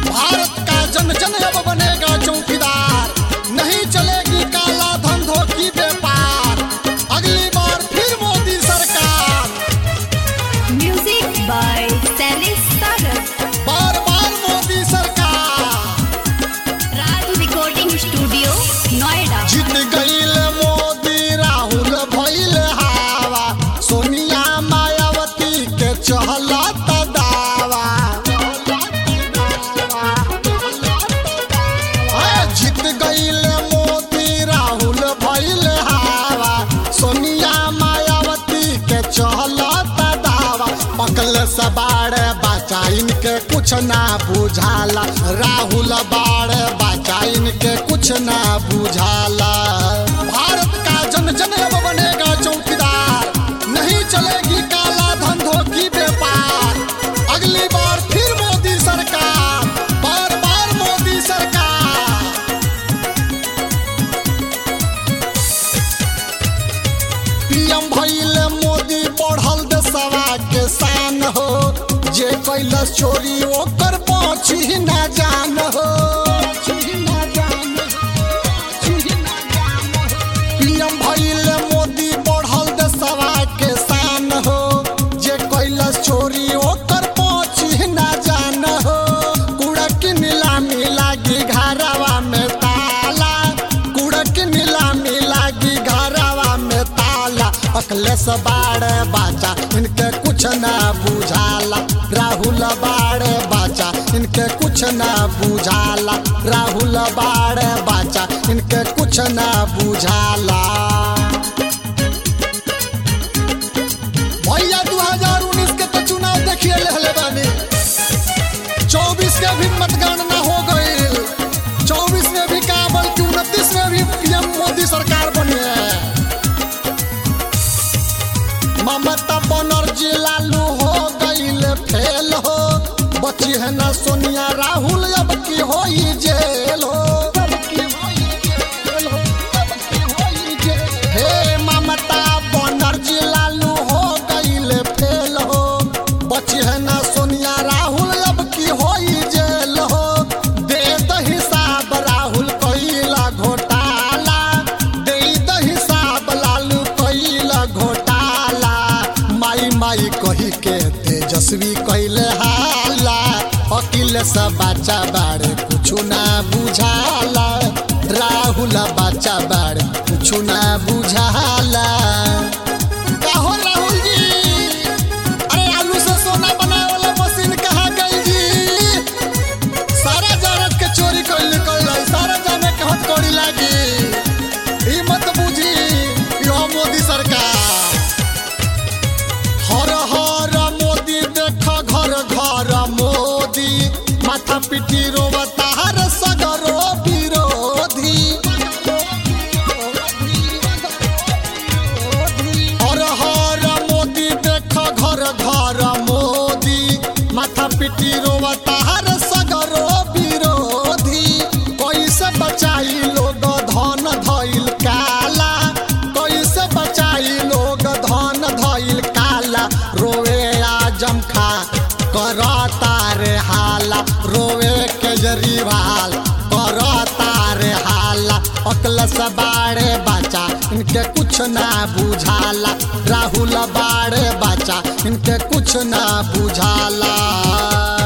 भारत का जन जन अब बनेगा चौकीदार नहीं चलेगी काला धंधों की व्यापार अगली बार फिर मोदी सरकार Music by Salis Sagar. बार बार मोदी सरकार Raj Recording Studio, Noida. जीत गईल मोदी राहुल भइल हावा सोनिया मायावती के चहलत दावा अरे जीत गईल मोदी राहुल भइल हावा सोनिया मायावती के चहलत दावा पकल सबाड़ बचा इनके कुछ ना बुझाला राहुल बाड़ बचा इनके कुछ ना बुझाला भारत का जन जन अब बनेगा चौकीदार नहीं चलेगी काला धंधों की व्यापार अगली बार फिर मोदी सरकार बार बार मोदी सरकार पीएम भइल मोदी बढ़ल देशवा के शान हो जे कैलस चोरी ओकर पहुंची ना जान हो पीएम भइल मोदी बढ़ल देशवा के शान हो जे कैलस चोरी ओकर पहुंची ना जान हो कूड़ा की नीलामी लागी घरवा में ताला कूड़ा की नीलामी लागी घरवा में ताला अखलेस बाड़ बाचा इनके कुछ ना बुझाला राहुल बाड़ बाचा इनके कुछ ना बुझाला राहुल बाड़ बाचा इनके कुछ ना बुझाला भैया 2019 के तो चुनाव देखिए लेहले बानी 24 के भी मतगणना हो गई 24 में भी का बल्कि उनतीस में भी पीएम मोदी सरकार बनी है ममता बनर्जी लालू हो गईल फेल हो बची है ना सोनिया राहुल अब की होई जेल हो हे ममता बनर्जी लालू हो गईल फेल हो बची है ना सोनिया राहुल अब की होई जेल हो दे द हिसाब राहुल कईला घोटाला दे द हिसाब लालू कईला घोटाला माई माई कही के तेजस्वी कइले हाला अकिल सब बच्चा बाड़े कुछु ना बुझाला राहुल बच्चा बाड़े कुछु ना बुझाला काहो राहुल जी अरे आलू से सोना बनावे वाला मशीन कहाँ गई जी सारा जानत के चोरी कर निकल रही सारा जाने के हथकड़ी लागी ई मत बुझी यो मोदी सरकार हर हर मोदी देख घर घर मोदी माथा पिटी रोबता हर सगरो विरोधी हर हर मोदी देख घर घर मोदी माथा पिटी रोबता हर सगरो विरोधी कैसे बचाई लोग धन धइल काला कैसे बचाई लोग धन धइल काला रोवे आजम खा करता रे हाला रोवे केजरीवाल करता रे हाला अकल से बाड़े बचा इनके कुछ ना बुझाला राहुल बाड़े बचा इनके कुछ ना बुझाला